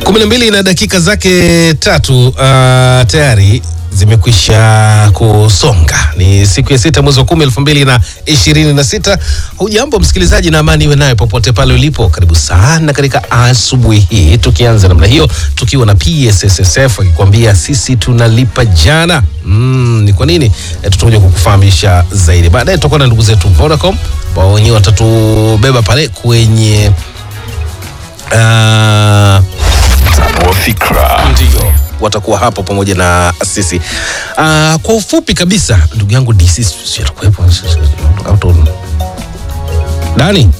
kumi na mbili na dakika zake tatu uh, tayari zimekwisha kusonga. Ni siku ya sita mwezi wa kumi elfu mbili na ishirini na sita. Hujambo msikilizaji, na amani iwe nayo popote pale ulipo. Karibu sana katika asubuhi hii, tukianza namna hiyo tukiwa na PSSSF akikwambia sisi tunalipa jana. Mm, ni kwa nini? E, tutakuja kukufahamisha zaidi baadaye. Tutakuwa na ndugu zetu Vodacom ambao wenyewe watatubeba pale kwenye uh, Fikra. ndio watakuwa hapo pamoja na sisi. Uh, kwa ufupi kabisa, ndugu yangu DC sio atakuwepo Auto- Dani,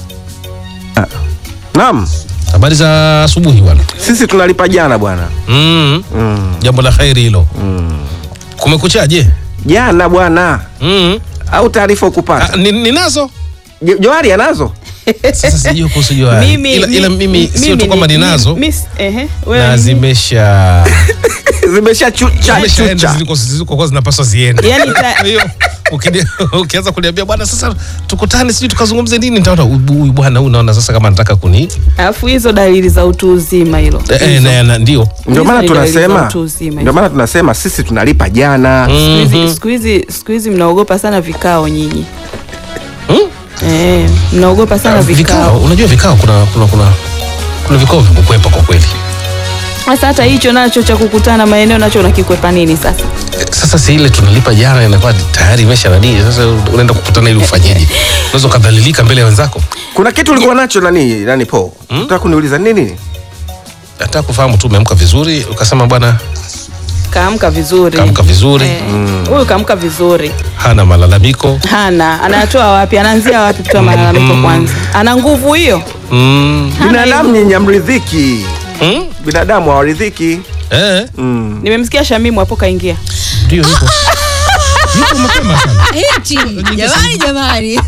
Naam, habari za asubuhi bwana. sisi tunalipa jana bwana. Mm, Mm. jambo la kheri hilo. Kumekuchaje? Jana bwana, Mm. au taarifa ukupata? Ah, ni- ninazo Jo- Johari anazo? sasa, sijui kuhusu Johari. Mimi, ila, ila mimi sio tu mimi kwamba ni- ninazo mi- mis- ehe, wewe na ni- zimesha Zimesha chucha zimeshaenda chucha. ziliko zilikokuwa zinapaswa ziende. Yaani ta- Kwa hiyo ukini- ukianza kuniambia bwana, sasa tukutane, sijui tukazungumze nini, nitaona huyu huyu bwana huyu, naona sasa kama anataka kuni alafu hizo dalili za utu uzima hilo eh, eh, na- na- ndio Ndio maana Hizo ni dalili za tunasema, utu uzima. ndio maana tunasema sisi tunalipa jana. Siku hizi- Mhm. siku hizi siku hizi mnaogopa sana vikao nyinyi Hmm? eh, mnaogopa sana vikao. vikao Unajua vikao, kuna kuna kuna kuna vikao vya kukwepa kwa kweli. sasa hata hicho nacho cha kukutana maeneo nacho unakikwepa nini sasa Eh, Sasa si ile tunalipa jana inakuwa tayari imesha nani, sasa unaenda kukutana ili ufanyeje? Unaweza ukadhalilika mbele ya wenzako. Kuna kitu ulikuwa nacho nani nani po? Unataka kuniuliza nini? Nataka kufahamu tu umeamka vizuri, ukasema bwana kaamka vizuri kaamka vizuri, Eh, huyu kaamka vizuri hana malalamiko hana anatoa wapi anaanzia wapi kutoa malalamiko kwanza ana nguvu hiyo mm. Hana Binadamu hiyo. nyinyi hamridhiki. Mm? Binadamu hawaridhiki. Eh, Mm. nimemsikia shamimu hapo kaingia ndio yuko yuko mapema sana. Eti, jamani jamani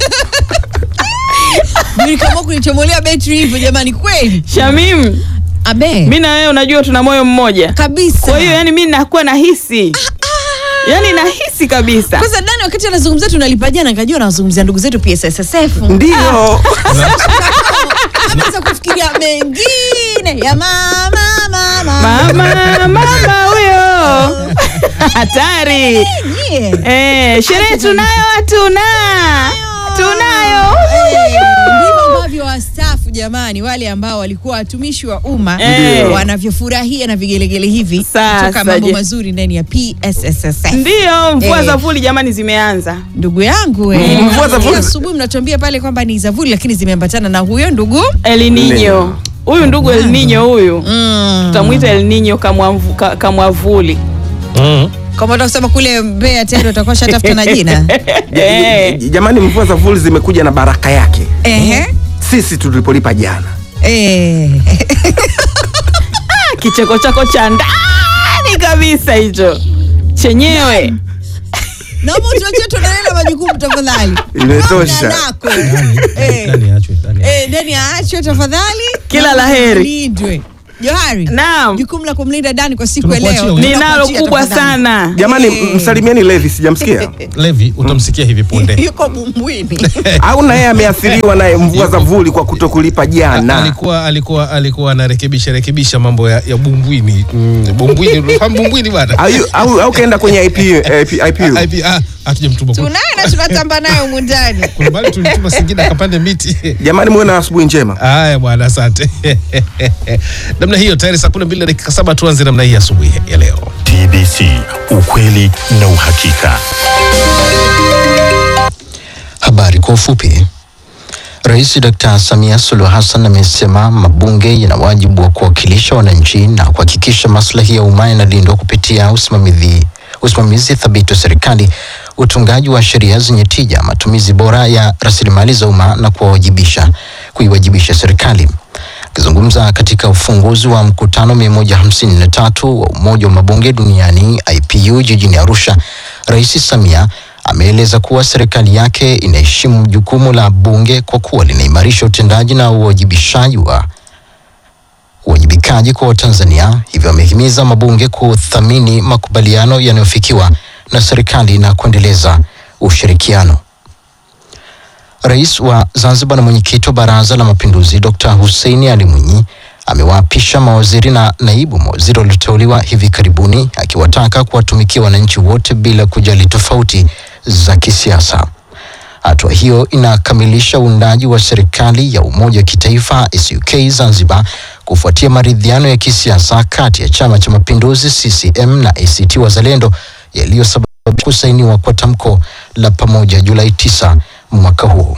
nilikamua kunichomolea betri hivyo jamani kweli shamim abe mi na wewe unajua tuna moyo mmoja kabisa kwa hiyo yani mi nakuwa nahisi yani nahisi kabisa kwanza dani wakati anazungumzia tunalipa jana nikajua anawazungumzia ndugu zetu psssf Ndio. anaweza kufikiria mengine ya mama mama mama mama huyo hatari Nyie. eh, sherehe tunayo hatuna tunayo Eh, ndivyo ambavyo wastaafu jamani wale ambao walikuwa watumishi wa umma Eh. wanavyofurahia na vigelegele hivi Sasa kutoka mambo je. mazuri ndani ya psssf ndiyo mvua Eh. za vuli jamani zimeanza ndugu yangu eh. Mm, mvua za vuli. asubuhi mnatuambia pale kwamba ni zavuli lakini zimeambatana na huyo ndugu elninyo huyu ndugu elninyo huyu mm. tutamwita elninyo kamwamvu- ka- kamwavuli Mm. kama unataka kusema kule Mbeya tayari utakuwa shatafuta na jina Eh. Jamani, mvua za vuli zimekuja na baraka yake. Ehe. Sisi tulipolipa jana. Eh. kicheko chako cha ndani kabisa hicho chenyewe naomba utuachie tuendelee na majukumu tafadhali Imetosha. Naona lako. Dani, Eh. Dani aachwe, Dani aachwe. Eh, Dani aachwe tafadhali Kila Na la heri. lindwe. Johari Naam. jukumu la kumlinda Dani kwa siku ya Tunakuachia leo wewe. ninalo tunakuachia kubwa tafadhali. sana Jamani, Eh. msalimieni Levi, sijamsikia. Levi utamsikia hivi punde. yuko bumbwini Au na yeye ameathiriwa na mvua za vuli kwa kutokulipa jana. alikuwa alikuwa alikuwa anarekebisha rekebisha mambo ya, ya bumbwini mm, bumbwini unafahamu bumbwini bwana Au au, au kaenda kwenye IP, IP, IPU. IP ah hatujamtuma kuna tunaye na tunatamba naye humu ndani kuna bali tulituma Singida akapande miti Jamani, muwe na asubuhi njema. Haya bwana, asante. namna hiyo tayari saa kumi na mbili na dakika saba tuanze namna hii asubuhi ya leo. TBC, ukweli na uhakika. Habari kwa ufupi. Rais Dr. Samia Suluhu Hassan amesema mabunge yana wajibu wa kuwakilisha wananchi na kuhakikisha maslahi ya umma yanalindwa kupitia usimamizi usimamizi thabiti wa serikali, utungaji wa sheria zenye tija, matumizi bora ya rasilimali za umma na kuwawajibisha kuiwajibisha serikali. Akizungumza katika ufunguzi wa mkutano 153 wa Umoja wa Mabunge Duniani IPU jijini Arusha, Rais Samia ameeleza kuwa serikali yake inaheshimu jukumu la bunge kwa kuwa linaimarisha utendaji na uwajibishaji wa uwajibikaji kwa Watanzania. Hivyo amehimiza mabunge kuthamini makubaliano yanayofikiwa na serikali na kuendeleza ushirikiano. Rais wa Zanzibar na mwenyekiti wa Baraza la Mapinduzi Dr. Hussein Ali Mwinyi amewaapisha mawaziri na naibu mawaziri walioteuliwa hivi karibuni, akiwataka kuwatumikia wananchi wote bila kujali tofauti za kisiasa. Hatua hiyo inakamilisha uundaji wa serikali ya umoja wa kitaifa SUK Zanzibar kufuatia maridhiano ya kisiasa kati ya Chama cha Mapinduzi CCM na ACT Wazalendo yaliyosababisha kusainiwa kwa tamko la pamoja Julai 9 mwaka huu.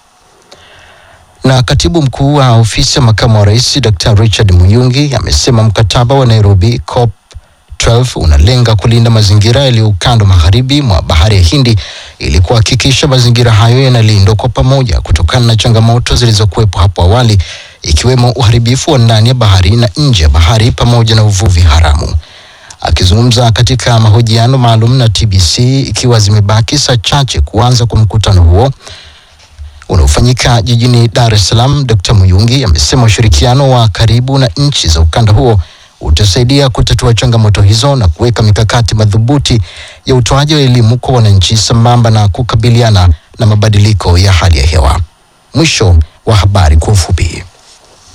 Na katibu mkuu wa ofisi ya makamu wa rais Dr. Richard Muyungi amesema mkataba wa Nairobi COP 12 unalenga kulinda mazingira yaliyo ukando magharibi mwa bahari ya Hindi ili kuhakikisha mazingira hayo yanalindwa kwa pamoja kutokana na changamoto zilizokuwepo hapo awali ikiwemo uharibifu wa ndani ya bahari na nje ya bahari pamoja na uvuvi haramu. Akizungumza katika mahojiano maalum na TBC ikiwa zimebaki saa chache kuanza kwa mkutano huo unaofanyika jijini Dar es Salaam, Dr. Muyungi amesema ushirikiano wa karibu na nchi za ukanda huo utasaidia kutatua changamoto hizo na kuweka mikakati madhubuti ya utoaji wa elimu kwa wananchi sambamba na kukabiliana na mabadiliko ya hali ya hewa. Mwisho wa habari kwa ufupi.